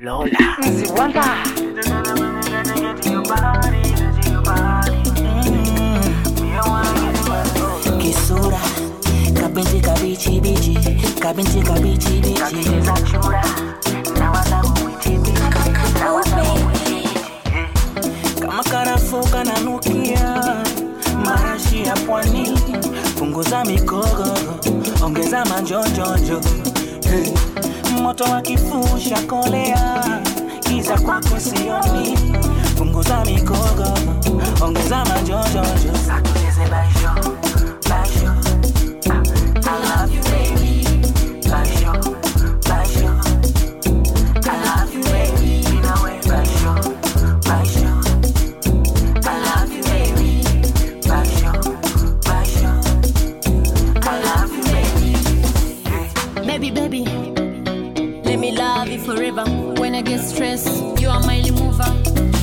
Lola. kisura kabinti kabichi bichi kabinti kabichi bichi kama karafuu kananukia marashi ya pwani punguza mikogo ongeza manjonjonjo hey. moto wa kifuu shakolea kiza kwako sioni punguza mikogo ongeza manjonjonjo Sakuteze baisho, baisho. Ah, I love you, baby. Baisho, baisho. I love you, baby. Mina we baisho, baisho. I love you, baby. Baisho, baisho. I love you, baby. Baby, baby, let me love you forever. When I get stressed, you are my mover.